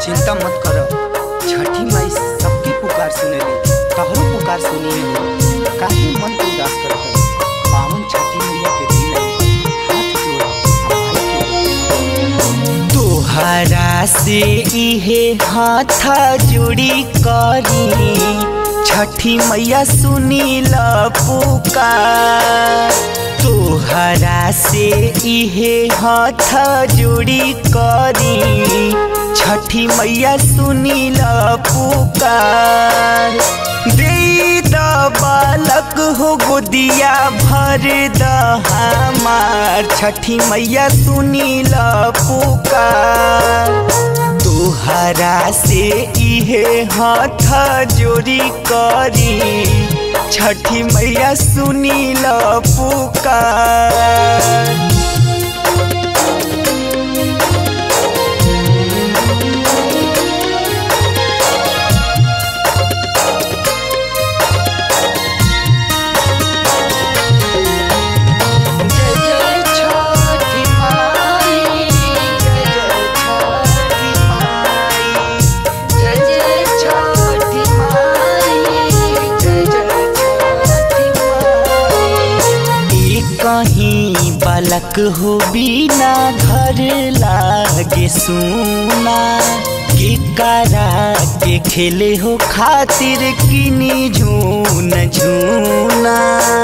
चिंता मत कर छठी माई सबके पुकार सुनेली तोहरो पुकार सुनी है काहे मन के उदास करत है पावन छठी मैया के दिन है हाथ जोड़ माई के तोहरा से इहे हाथ जोड़ी करी छठी मैया सुनी ल पुकार तोहरा से इहे हाथ जोड़ी करी छठी मैया सुनी ल पुकार दे द बालक हो गोदिया भर द हमार छठी मैया सुनी ल पुकार तोहरा से इहे हाथ जोड़ी करी छठी मैया सुनी ल पुकार जय जय छठी माई जय जय छठी माई जय जय छठी माई जय जय छठी माई कहीं बालक हो बिना घर लागे सुना के करा के खेले हो खातिर किनी झून झूना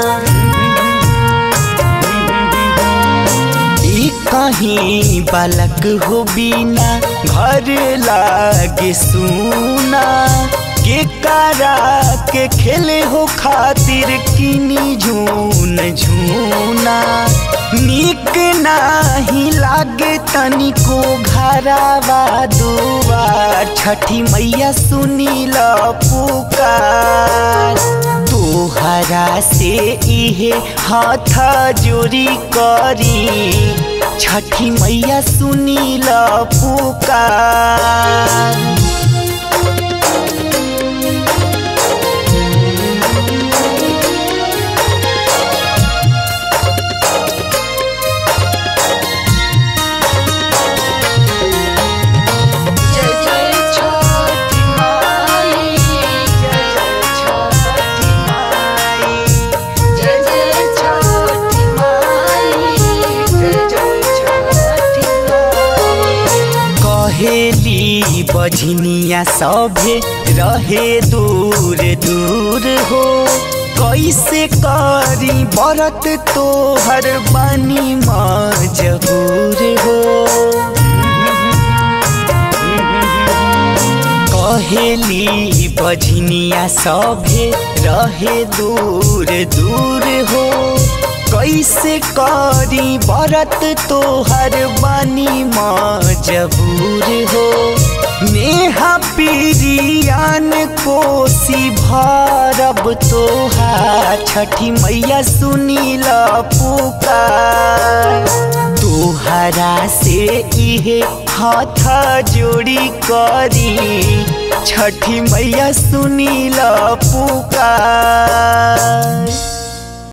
ई कहीं बालक हो बिना घर लागे सुना के करा के खेले हो खातिर किनी झून झूना निक नाही लागे तनिको घरावा दुआर छठी मैया सुनी ल पुकार तोहरा से इहे हाथ जोड़ी करी छठी मैया सुनी ल पुकार जय जय छठी माई जय जय छठी माई जय जय छठी माई जय जय छठी माई कहेली बझनिया सभे रहे दूर दूर हो कैसे करी बरत तोहर बानी मजबूर हो कहेली बझनिया सभे रहे दूर दूर हो कैसे करी बरत तोहर बानी मजबूर हो नेहा पीरियान कोसी भरब तोहार छठी मैया सुनी ल पुकार तोहरा से इहे हाथ जोड़ी करी छठी मैया सुनी ल पुकार